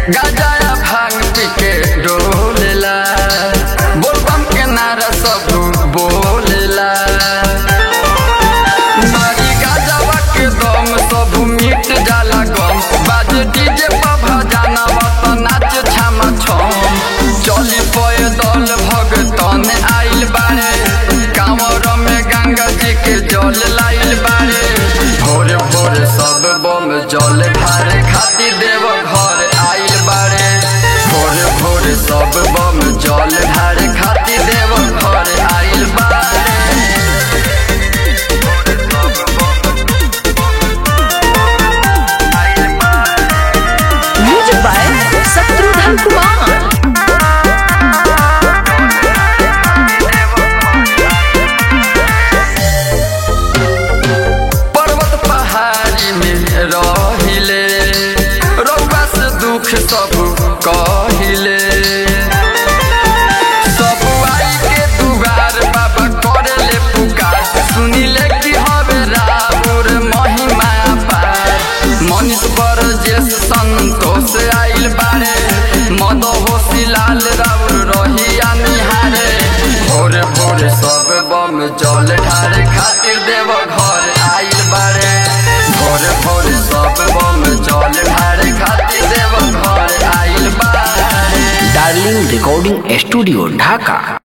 गाजा भांग पी के डोलेला बोलबम के नारा सब बोलेला मारी गाजावा के दम सब मिट जाला गम बाजे डीजे पर भजाना वत नाच छामा छम चली पैदल भगतन आइल बारे कांवर में गंगा जी के जल लाइल बारे भोरे भोरे सब बम जल ढारे खातिर देव घर आइल बारे भोरे भोरे सब बम जल ढारे खातिर देव घर आइल बारे म्यूजिक बाय शत्रुघ्न कुमार पर्वत पहाड़ी में रहिले रउआ से दुख सब कहिले सब आई के दुआर बाबा करे ले पुकार सुनिले कि हवे राउर महिमा पार मनीष बर जे संतोष आइल बारे मद होशी लाल राउर रहिया निहारे भोरे भोरे सब बम जल ढारे खातिर देव घर आइल बारे भोरे भोरे सब बम जल ढारे खातिर देव घर आइल बारे डार्लिंग रिकॉर्डिंग स्टूडियो ढाका